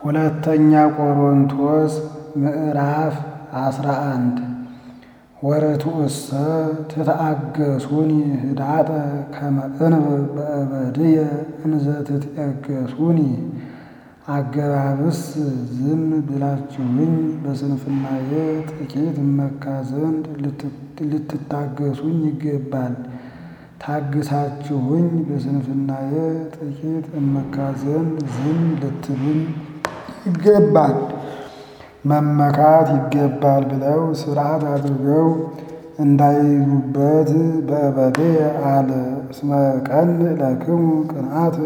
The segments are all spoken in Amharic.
ሁለተኛ ቆሮንቶስ ምዕራፍ አስራ አንድ ወርቱእሰ ትትአገሱኒ ህዳጠ ከመ እንብብ በእበድየ እንዘ ትትኤገሱኒ። አገባብስ ዝም ብላችሁኝ በስንፍናዬ ጥቂት እመካ ዘንድ ልትታገሱኝ ይገባል። ታግሳችሁኝ በስንፍናዬ ጥቂት እመካ ዘንድ ዝም ልትሉኝ ይገባል። መመካት ይገባል ብለው ሥርዓት አድርገው እንዳይዙበት በእበድየ አለ። እስመ ቀንዕ ለክሙ ቅንዓተ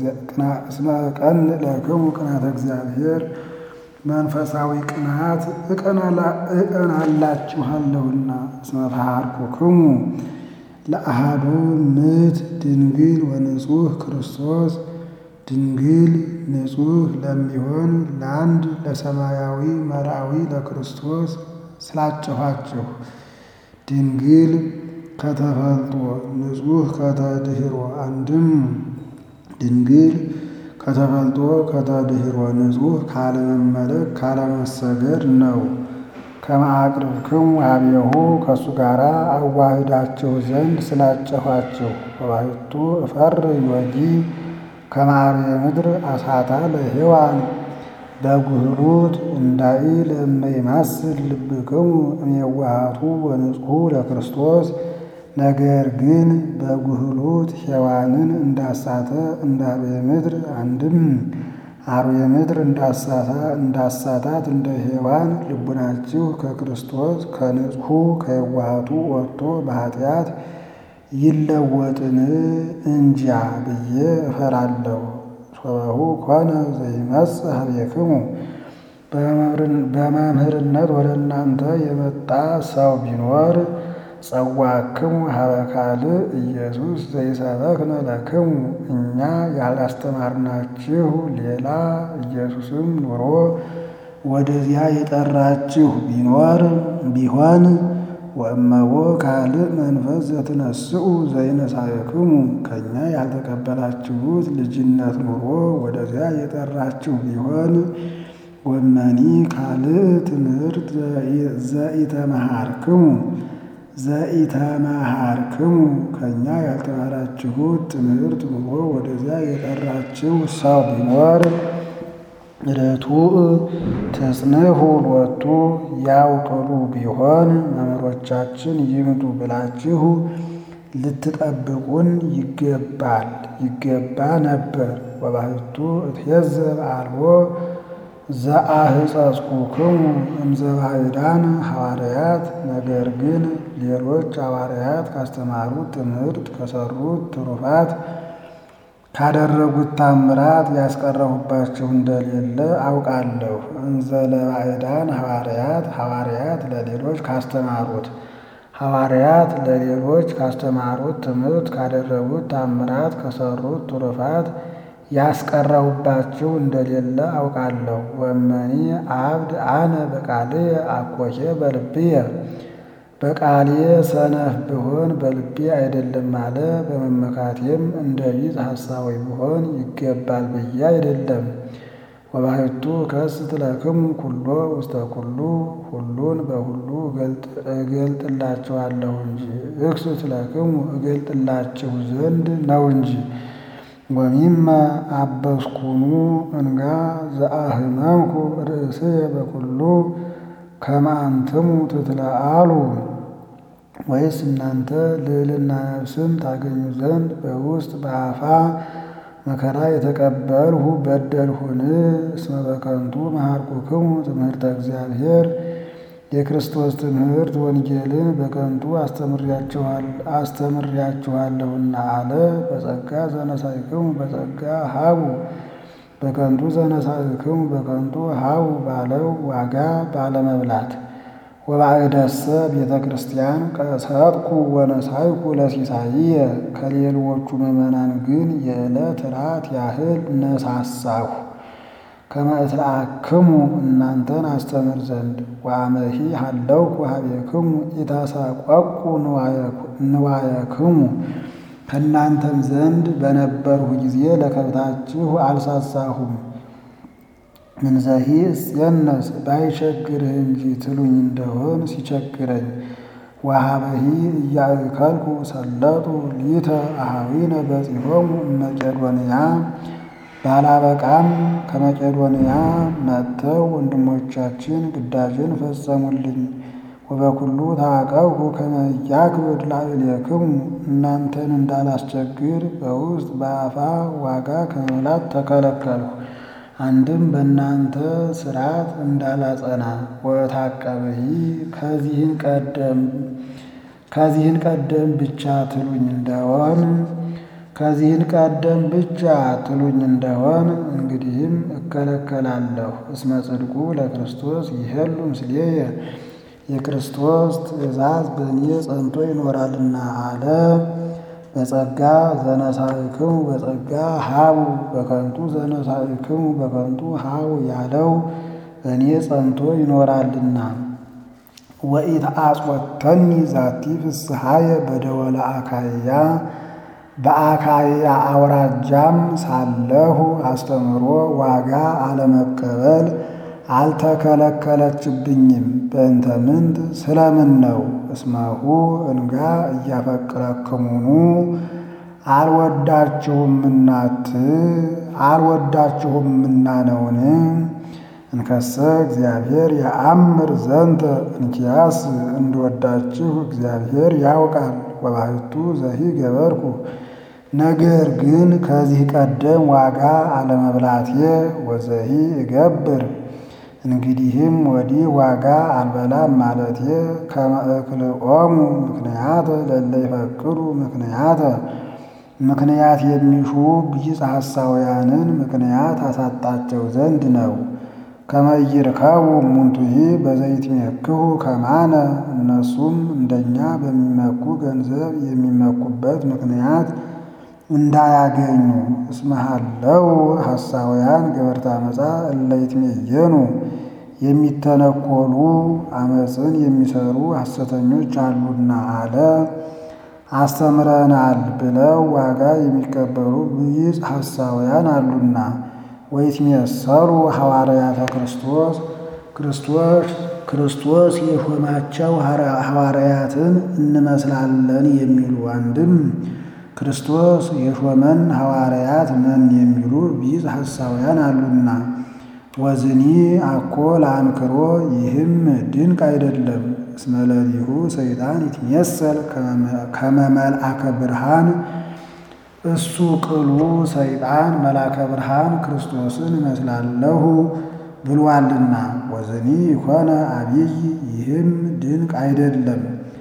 እግዚአብሔር መንፈሳዊ ቅንዓት እቀናላችኋለሁና። እስመ ተሃርኩክሙ ለአሐዱ ምት ድንግል ወንጹሕ ክርስቶስ ድንግል ንጹሕ ለሚሆን ለአንድ ለሰማያዊ መርአዊ ለክርስቶስ ስላጨኋችሁ ድንግል ከተፈልጦ ንጹሕ ከተድኅሮ አንድም ድንግል ከተፈልጦ ከተድኅሮ ንጹሕ ካለመመለክ ካለመሰገድ ነው። ከመአቅርብክሙ ኀቤሁ ከእሱ ጋር አዋህዳችሁ ዘንድ ስላጨኋችሁ። ወባሕቱ እፈርህ ዮጊ ከመ አርዌ ምድር አሳታ ለሔዋን በጉህሉት እንዳኢል እመ ይማስል ልብክሙ እምየዋሃቱ ወንጹሑ ለክርስቶስ። ነገር ግን በጉህሉት ሔዋንን እንዳሳተ እንደ አርዌ ምድር አንድም አርዌ ምድር እንዳሳታት እንደ ሔዋን ልቡናችሁ ከክርስቶስ ከንጹሑ ከየዋሃቱ ወጥቶ በኃጢአት ይለወጥን እንጃ ብዬ እፈራለሁ። ሶበሁ ኮነ ዘይመጽእ ኀቤክሙ በመምህርነት ወደ እናንተ የመጣ ሰው ቢኖር ጸዋክሙ ኀበ ካልእ ኢየሱስ ዘይሰበክነ ለክሙ እኛ ያላስተማርናችሁ ሌላ ኢየሱስም ኑሮ ወደዚያ የጠራችሁ ቢኖር ቢሆን ወእመቦ ካልእ መንፈስ ዘትነስኡ ዘይነሳክሙ ከእኛ ያልተቀበላችሁት ልጅነት ኑሮ ወደዚያ የጠራችሁ ቢሆን ወመኒ ካልእ ትምህርት ዘኢተመሃርክሙ ዘኢተመሃርክሙ ከእኛ ያልተማራችሁት ትምህርት ኑሮ ወደዚያ የጠራችሁ ሰው ቢኖር ርቱዕ ተጽንሑ ሎቱ ያው ቅሉ ቢሆን መምህሮቻችን ይምጡ ብላችሁ ልትጠብቁን ይገባል ይገባ ነበር። ወባሕቱ እትዔዘብ አልቦ ዘአሕፀጽኩክሙ እምዘባዕዳን ሐዋርያት ነገር ግን ሌሎች ሐዋርያት ካስተማሩት ትምህርት ከሠሩት ትሩፋት ካደረጉት ታምራት ያስቀረሁባችሁ እንደሌለ አውቃለሁ። እንዘ ለባዕዳን ሐዋርያት ሐዋርያት ለሌሎች ካስተማሩት ሐዋርያት ለሌሎች ካስተማሩት ትምህርት ካደረጉት ታምራት ከሠሩት ትሩፋት ያስቀረሁባችሁ እንደሌለ አውቃለሁ። ወመኒ አብድ አነ በቃልየ አኮቴ በልብየ በቃሌ ሰነፍ ብሆን በልቤ አይደለም አለ። በመመካቴም እንደ ቢጽ ሐሳዊ ብሆን ይገባል ብዬ አይደለም። ወባሕቱ ከስት ለክሙ ኩሎ ውስተ ኩሉ ሁሉን በሁሉ እገልጥላችኋለሁ እንጂ እክስት ለክሙ እገልጥላችሁ ዘንድ ነው እንጂ። ወሚመ አበስኩኑ እንጋ ዘአህመምኩ ርእስየ በኩሉ ከመ አንትሙ ትትለአሉ ወይስ እናንተ ልዕልና ነፍስን ታገኙ ዘንድ በውስጥ በአፋ መከራ የተቀበልሁ በደልሁን? እስመ በከንቱ መሃርኩክሙ ትምህርተ እግዚአብሔር የክርስቶስ ትምህርት ወንጌልን በከንቱ አስተምሬያችኋለሁና አለ። በጸጋ ዘነሳይክሙ በጸጋ ሀቡ በከንቱ ዘነሳይክሙ በከንቱ ሀቡ ባለው ዋጋ ባለመብላት ወባዕደሰ ቤተ ክርስቲያን ቀሰጥኩ ወነሳይኩ ለሲሳይየ ከሌሎቹ ምዕመናን ግን የዕለት ራት ያህል ነሳሳሁ። ከመ እትለአክሙ እናንተን አስተምር ዘንድ ወአመሂ ሀለውኩ ኀቤክሙ ኢታሳቈቁ ንዋየክሙ ከእናንተም ዘንድ በነበርሁ ጊዜ ለከብታችሁ አልሳሳሁም። ምንዘሂ እስየነስ ባይቸግርህ እንጂ ትሉኝ እንደሆን ሲቸግረኝ ወሀበሂ እያእከልኩ ሰለጡ ሊተ አሃዊነ በጺሖሙ እመቄዶንያ ባላበቃም ከመቄዶንያ መጥተው ወንድሞቻችን ግዳጅን ፈጸሙልኝ። ወበኩሉ ታቀብኩ ከመ ኢያክብድ ላዕሌክሙ እናንተን እንዳላስቸግር በውስጥ በአፋ ዋጋ ከመብላት ተከለከልሁ። አንድም በእናንተ ሥርዓት እንዳላጸና ወታቀብሂ ከዚህን ቀደም ከዚህን ቀደም ብቻ ትሉኝ እንደሆን ከዚህን ቀደም ብቻ ትሉኝ እንደሆን እንግዲህም እከለከላለሁ። እስመ ጽድቁ ለክርስቶስ ይሄሉ ምስሌየ የክርስቶስ ትእዛዝ በእኔ ጸንቶ ይኖራልና አለ። በጸጋ ዘነሳእክሙ በጸጋ ሀቡ በከንቱ ዘነሳእክሙ በከንቱ ሀቡ ያለው በእኔ ጸንቶ ይኖራልና። ወኢትአጽወተኒ ዛቲ ፍስሐየ በደወለ አካያ በአካያ አውራጃም ሳለሁ አስተምሮ ዋጋ አለመቀበል አልተከለከለችብኝም። በእንተ ምንት ስለምን ነው? እስመሁ እንጋ እያፈቅረክሙኑ አልወዳችሁምናት አልወዳችሁምና ነውን? እንከሰ እግዚአብሔር የአምር ዘንተ እንኪያስ እንድወዳችሁ እግዚአብሔር ያውቃል። ወባሕቱ ዘሂ ገበርኩ ነገር ግን ከዚህ ቀደም ዋጋ አለመብላቴ ወዘሂ እገብር እንግዲህም ወዲህ ዋጋ አልበላም ማለቴ ከመእክልኦሙ ምክንያተ ለለ ይፈቅዱ ምክንያተ ምክንያት የሚሹ ቢጽ ሐሳውያንን ምክንያት አሳጣቸው ዘንድ ነው። ከመይርከቡ ሙንቱሂ በዘይትሜክሁ ከማነ እነሱም እንደኛ በሚመኩ ገንዘብ የሚመኩበት ምክንያት እንዳያገኙ እስመሃለው ሐሳውያን ገበርታ መጻ እለይትሜየኑ የሚተነኮሉ አመፅን የሚሰሩ ሐሰተኞች አሉና አለ። አስተምረናል ብለው ዋጋ የሚቀበሉ ብይጽ ሐሳውያን አሉና ወይትሜሰሉ ሐዋርያተ ክርስቶስ ክርስቶስ ክርስቶስ የሾማቸው ሐዋርያትን እንመስላለን የሚሉ አንድም ክርስቶስ የሾመን ሐዋርያት ነን የሚሉ ቢጽ ሐሳውያን አሉና ወዝኒ አኮ ለአንክሮ ይህም ድንቅ አይደለም። እስመ ለሊሁ ሰይጣን ይትሜሰል ከመ መልአከ ብርሃን እሱ ቅሉ ሰይጣን መልአከ ብርሃን ክርስቶስን እመስላለሁ ብሏልና ወዝኒ ይኮነ አብይ ይህም ድንቅ አይደለም።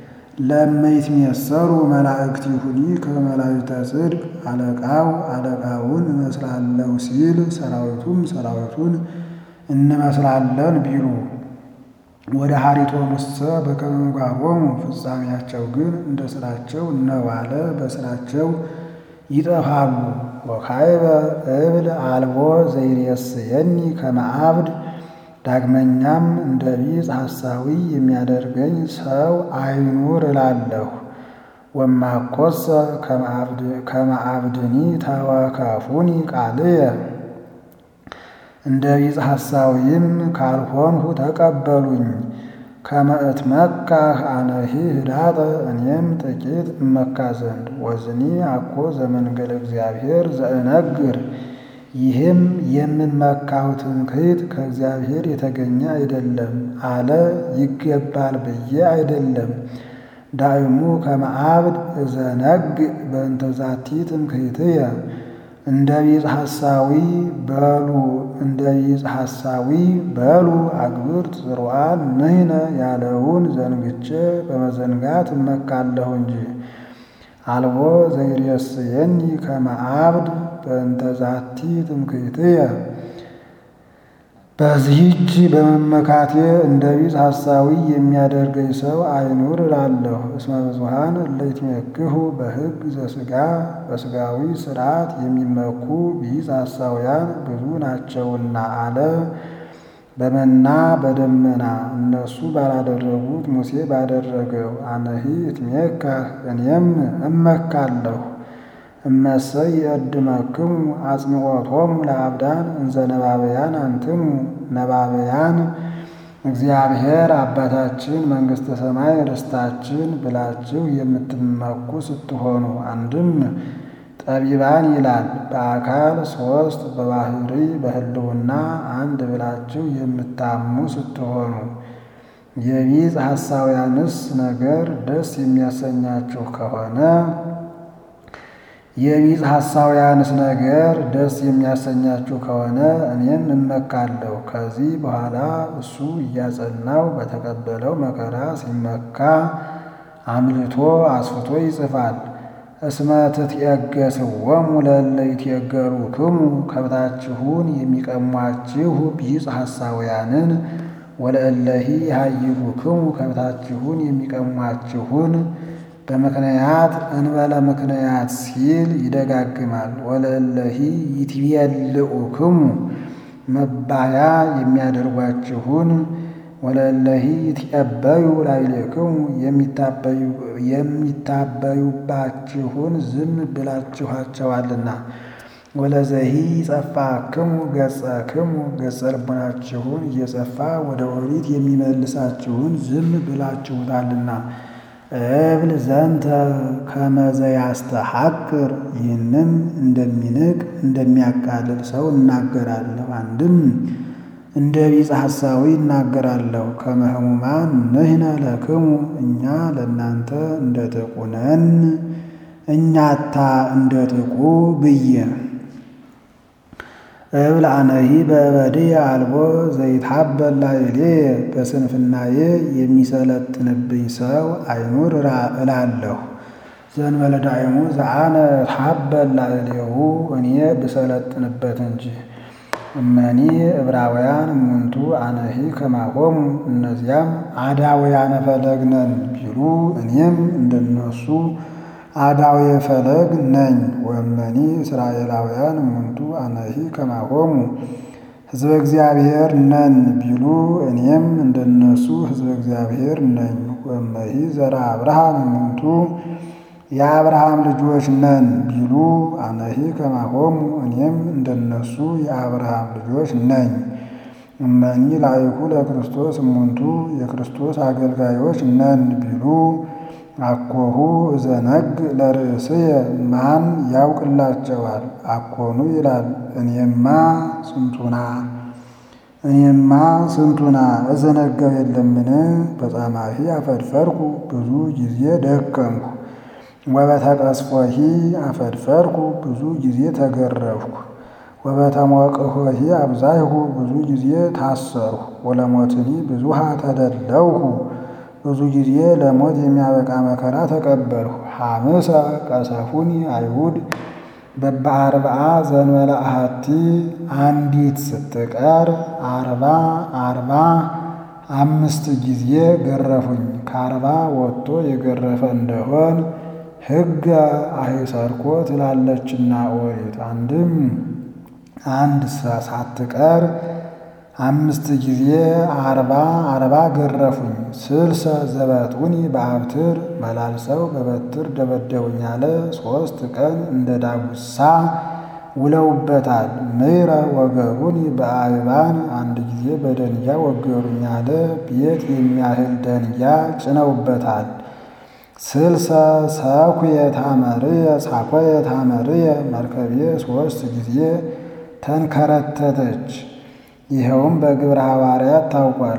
ለመይትሜሰሉ መላእክቲሁኒ ከመላእክተ ጽድቅ አለቃው አለቃውን እመስላለሁ ሲል ሰራዊቱም ሰራዊቱን እንመስላለን ቢሉ ወደ ሀሪቶሙሰ በከመ ምግባሮሙ ፍጻሜያቸው ግን እንደ ስራቸው እነዋለ በስራቸው ይጠፋሉ። ወካይበ እብል አልቦ ዘይሬስየኒ ከመ አብድ ዳግመኛም እንደ ቢጽ ሐሳዊ የሚያደርገኝ ሰው አይኑር እላለሁ። ወማኮሰ ከመ አብድኒ ተወከፉኒ ቃልየ እንደ ቢጽ ሐሳዊም ካልሆንሁ ተቀበሉኝ። ከመ እትመካህ አነሂ ህዳጠ እኔም ጥቂት እመካ ዘንድ ወዝኒ አኮ ዘመንገለ እግዚአብሔር ዘእነግር ይህም የምመካው ትምክህት ከእግዚአብሔር የተገኘ አይደለም አለ ይገባል ብዬ አይደለም። ዳይሙ ከመ አብድ እዘነግ በእንተ ዛቲ ትምክህትየ እንደ ቢጽ ሐሳዊ በሉ እንደ ቢጽ ሐሳዊ በሉ አግብርት ጽሩዓን ንሕነ ያለውን ዘንግቼ በመዘንጋት እመካለሁ እንጂ አልቦ ዘይሬስየኒ ከመ አብድ በእንተ ዛቲ ትምክህትየ በዚህች በመመካቴ እንደ ቢጽ ሐሳዊ የሚያደርገኝ ሰው አይኑር እላለሁ። እስመ ብዙኃን እለ ይትሜክሁ በሕግ ዘሥጋ በሥጋዊ ሥርዓት የሚመኩ ቢጽ ሐሳውያን ብዙ ናቸውና አለ። በመና በደመና እነሱ ባላደረጉት ሙሴ ባደረገው አነሂ እትሜካህ እኔም እመካለሁ። እመሰይ የእድመክሙ አጽንዖቶሙ ለአብዳን እንዘ ነባበያን አንትሙ ነባበያን እግዚአብሔር አባታችን መንግሥተ ሰማይ ርስታችን ብላችሁ የምትመኩ ስትሆኑ አንድም ጠቢባን ይላል በአካል ሦስት በባህሪ በሕልውና አንድ ብላችሁ የምታሙ ስትሆኑ የቢጽ ሐሳውያንስ ነገር ደስ የሚያሰኛችሁ ከሆነ የቢጽ ሐሳውያንስ ነገር ደስ የሚያሰኛችሁ ከሆነ እኔም እመካለሁ። ከዚህ በኋላ እሱ እያጸናው በተቀበለው መከራ ሲመካ አምልቶ አስፍቶ ይጽፋል። እስመ ትትየገስዎሙ ለእለ ይትየገሩክሙ ከብታችሁን የሚቀሟችሁ ቢጽ ሐሳውያንን ወለእለሂ ይሃይሉክሙ ከብታችሁን የሚቀሟችሁን በምክንያት እንበለ ምክንያት ሲል ይደጋግማል። ወለእለሂ ይትቤልዑክሙ መባያ የሚያደርጓችሁን ወለእለሂ ይትቀበዩ ላዕሌክሙ የሚታበዩባችሁን ዝም ብላችኋቸዋልና። ወለዘሂ ይጸፋክሙ ገጸክሙ ገጸ ልቡናችሁን እየጸፋ ወደ ኦሪት የሚመልሳችሁን ዝም ብላችሁታልና። እብል ዘንተ ከመዘ ያስተሐቅር ይህንም እንደሚንቅ እንደሚያቃልል ሰው እናገራለሁ። አንድም እንደ ቢጸ ሐሳዊ እናገራለሁ። ከመ ሕሙማን ንሕነ ለክሙ እኛ ለእናንተ እንደ ጥቁ ነን እኛታ እንደ ጥቁ ብዬ እብል አነሂ በእበድየ አልቦ ዘይትሐበል ላዕሌየ በስንፍናዬ የሚሰለጥንብኝ ሰው አይኑር እላለሁ። ዘእንበለ ዳዕሙ ዘአነ እትሐበል ላዕሌሁ እኔ ብሰለጥንበት እንጂ። እመኒ ዕብራውያን እሙንቱ አነሂ ከማሆሙ እነዚያም አዳውያነ ፈለግ ነን ቢሉ እኔም እንደነሱ አዳዊ ፈለግ ነኝ። ወመኒ እስራኤላውያን እሙንቱ አነሂ ከማሆሙ ሕዝበ እግዚአብሔር ነን ቢሉ እኔም እንደነሱ ሕዝበ እግዚአብሔር ነኝ። ወመሂ ዘራ አብርሃም እሙንቱ የአብርሃም ልጆች ነን ቢሉ አነሂ ከማሆሙ እኔም እንደነሱ የአብርሃም ልጆች ነኝ። እመኒ ላይኩ ለክርስቶስ እሙንቱ የክርስቶስ አገልጋዮች ነን ቢሉ አኮሁ እዘነግ ለርእስየ ማን ያውቅላቸዋል? አኮኑ ይላል እኔማ ስንቱና እኔማ ስንቱና እዘነጋው የለምን? በጻማሂ አፈድፈርኩ ብዙ ጊዜ ደከምኩ። ወበተቀስፎሂ አፈድፈርኩ ብዙ ጊዜ ተገረፍኩ። ወበተሞቅሆሂ አብዛይሁ ብዙ ጊዜ ታሰርሁ። ወለሞትኒ ብዙሃ ተደለውሁ ብዙ ጊዜ ለሞት የሚያበቃ መከራ ተቀበልሁ። ሐምሰ ቀሰፉኒ አይሁድ በበአርብዓ ዘንበለ አሐቲ አንዲት ስትቀር አርባ አርባ አምስት ጊዜ ገረፉኝ። ከአርባ ወጥቶ የገረፈ እንደሆን ሕገ አሂሰርኮ ትላለችና ኦሪት። አንድም አንድ ሳትቀር አምስት ጊዜ አርባ አርባ ገረፉኝ። ስልሰ ዘበጡኒ በአብትር መላልሰው በበትር ደበደቡኝ አለ። ሦስት ቀን እንደ ዳጉሳ ውለውበታል። ምሕረ ወገሩኒ በአይባን አንድ ጊዜ በደንጊያ ወገሩኝ አለ። ቤት የሚያህል ደንጊያ ጭነውበታል። ስልሰ ሰኩየ ታመርየ ሳኮየ ታመርየ መርከቤ ሦስት ጊዜ ተንከረተተች። ይኸውም በግብረ ሐዋርያት ታውቋል።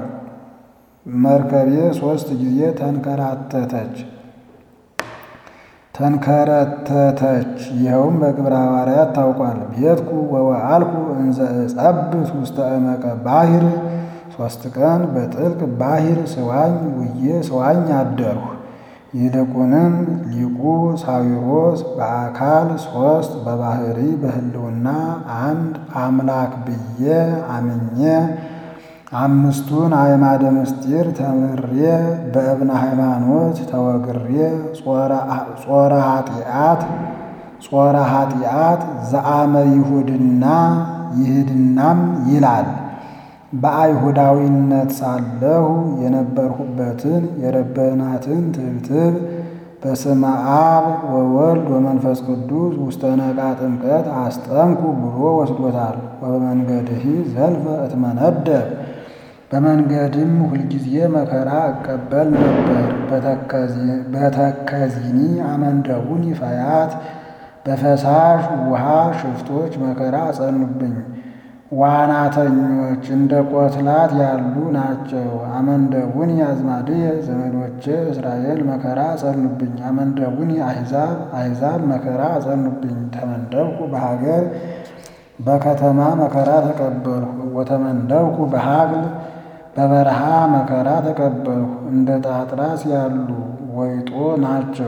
መርከቤ ሦስት ጊዜ ተንከራተተች ተንከረተተች። ይኸውም በግብረ ሐዋርያት ታውቋል። ቤትኩ ወወአልኩ እንዘ እጸብት ውስተ እመቀ ባሕር ሦስት ቀን በጥልቅ ባሕር ስዋኝ ውዬ ስዋኝ አደርሁ። ይልቁንም ሊቁ ሳዊሮስ በአካል ሦስት በባሕሪ በሕልውና አንድ አምላክ ብዬ አምኜ አምስቱን አዕማደ ምስጢር ተምሬ በእብነ ሃይማኖት ተወግሬ ጾረ ኃጢአት ጾረ ኃጢአት ዘአመ ይሁድና ይህድናም ይላል። በአይሁዳዊነት ሳለሁ የነበርሁበትን የረበናትን ትብትብ በስመ አብ ወወልድ ወመንፈስ ቅዱስ ውስተ ነቃ ጥምቀት አስጠምኩ ብሎ ወስዶታል። ወበመንገድህ ዘልፈ እትመነደብ በመንገድም ሁልጊዜ መከራ እቀበል ነበር። በተከዚኒ አመንደቡኒ ፈያት በፈሳሽ ውሃ ሽፍቶች መከራ አጸኑብኝ። ዋናተኞች እንደ ቆትላት ያሉ ናቸው። አመንደቡኒ አዝማድየ ዘመዶቼ እስራኤል መከራ አጸኑብኝ። አመንደቡኒ አሕዛብ አሕዛብ መከራ አጸኑብኝ። ተመንደብኩ በሀገር በከተማ መከራ ተቀበልሁ። ወተመንደብኩ በሀብል በበረሃ መከራ ተቀበልሁ። እንደ ጣጥራስ ያሉ ወይጦ ናቸው።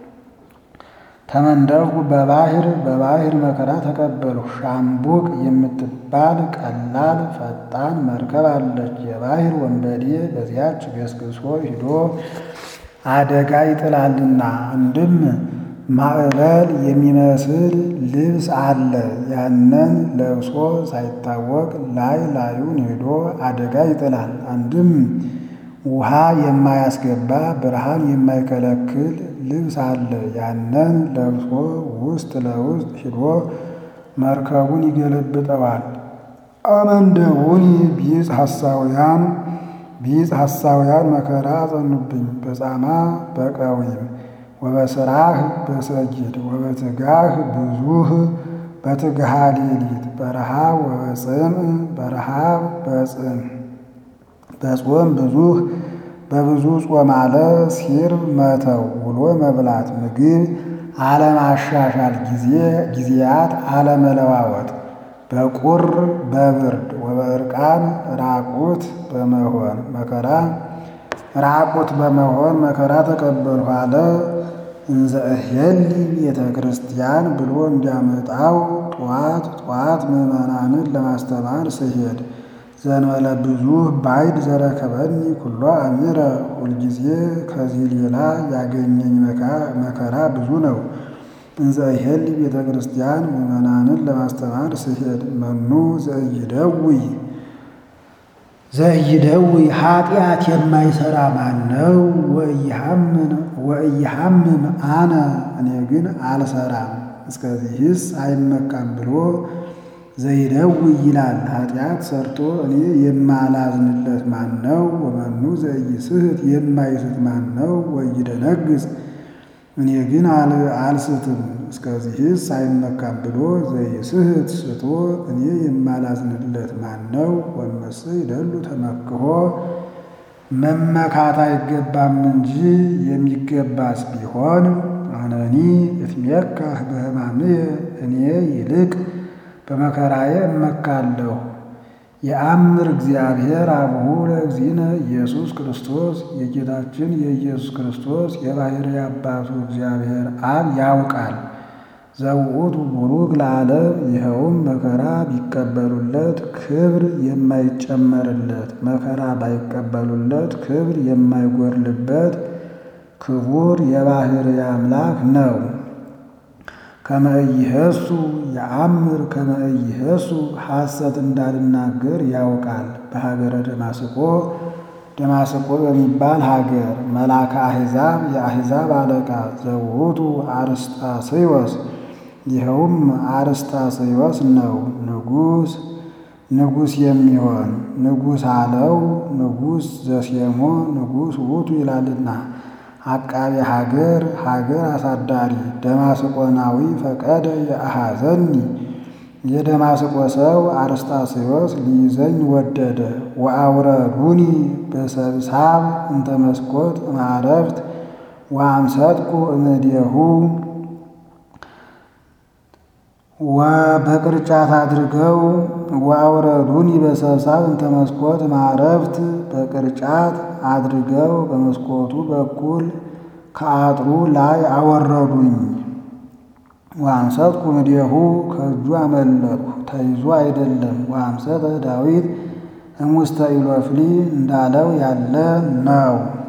ተመንደብኩ በባህር በባህር መከራ ተቀበልሁ። ሻምቡቅ የምትባል ቀላል ፈጣን መርከብ አለች። የባህር ወንበዴ በዚያች ገስግሶ ሂዶ አደጋ ይጥላልና። አንድም ማዕበል የሚመስል ልብስ አለ። ያንን ለብሶ ሳይታወቅ ላይ ላዩን ሂዶ አደጋ ይጥላል። አንድም ውሃ የማያስገባ ብርሃን የማይከለክል ልብስ አለ። ያንን ለብሶ ውስጥ ለውስጥ ሂዶ መርከቡን ይገለብጠዋል። አመንደቡኒ ቢጽ ሐሳውያን ቢጽ ሐሳውያን መከራ አጸኑብኝ። በጻማ በቀዊም ወበስራህ በሰጊድ ወበትጋህ ብዙህ በትግሃ ሌሊት በረሃብ ወበጽም በረሃብ በጽም በጾም ብዙህ በብዙ ጾም አለ ሲር መተው ውሎ መብላት ምግብ አለማሻሻል ጊዜ ጊዜያት አለመለዋወጥ በቁር በብርድ ወበእርቃን ራቁት በመሆን መከራ ራቁት በመሆን መከራ ተቀበልሁ አለ። እንዘ እሄሊ ቤተ ክርስቲያን ብሎ እንዲያመጣው ጠዋት ጠዋት ምዕመናንን ለማስተማር ስሄድ ዘንበለ ብዙ ባይድ ዘረከበኒ ኩሎ አሚረ ሁልጊዜ ከዚህ ሌላ ያገኘኝ መከራ ብዙ ነው። እንዘ እሄሊ ቤተ ክርስቲያን ምዕመናንን ለማስተማር ስሄድ መኑ ዘኢይደውይ ዘኢይደውይ ኃጢአት የማይሰራ ማን ነው? ወኢይሐምም አነ እኔ ግን አልሰራም እስከዚህስ አይመካም ብሎ ዘይደውይ ይላል። ኃጢአት ሰርቶ እኔ የማላዝንለት ማን ነው? ወመኑ ዘኢይስሕት የማይስት ማን ነው? ወኢይደነግጽ እኔ ግን አልስትም እስከዚህስ አይመካም ብሎ ዘይስሕት ስቶ እኔ የማላዝንለት ማን ነው? ወመሰ ይደሉ ተመክሖ መመካት አይገባም እንጂ የሚገባስ ቢሆን አነኒ እትሜካህ በሕማምየ እኔ ይልቅ በመከራዬ እመካለሁ። የአምር እግዚአብሔር አብሁ ለእግዚእነ ኢየሱስ ክርስቶስ የጌታችን የኢየሱስ ክርስቶስ የባሕርይ አባቱ እግዚአብሔር አብ ያውቃል። ዘውእቱ ቡሩክ ለዓለም ይኸውም መከራ ቢቀበሉለት ክብር የማይጨመርለት መከራ ባይቀበሉለት ክብር የማይጎድልበት ክቡር የባሕርይ አምላክ ነው። ከመ ኢይሄሱ የአምር ከመ ኢይሄሱ ሐሰት እንዳልናገር ያውቃል። በሀገረ ደማስቆ ደማስቆ በሚባል ሀገር መልአከ አሕዛብ የአሕዛብ አለቃ ዘውቱ አርስጣስዮስ ይኸውም አርስጣስዮስ ነው። ንጉሥ ንጉሥ የሚሆን ንጉሥ አለው ንጉሥ ዘሴሞ ንጉሥ ውእቱ ይላልና አቃቤ ሀገር ሀገር አሳዳሪ ደማስቆናዊ ፈቀደ የአሐዘኒ የደማስቆ ሰው አርስጣስዮስ ሊይዘኝ ወደደ። ወአውረዱኒ በሰብሳብ እንተ መስኮት ማዕረፍት ወአምሰጥኩ እምኔሁ በቅርጫት አድርገው ወአውረዱኒ በሰብሳብ እንተ መስኮት ማዕረፍት በቅርጫት አድርገው በመስኮቱ በኩል ከአጥሩ ላይ አወረዱኝ። ወአምሰጥኩ እምኔሁ ከእጁ አመለጥኩ ተይዞ አይደለም። ወአምሰጠ ዳዊት እሙስተ ኢሎፍሊ እንዳለው ያለ ነው።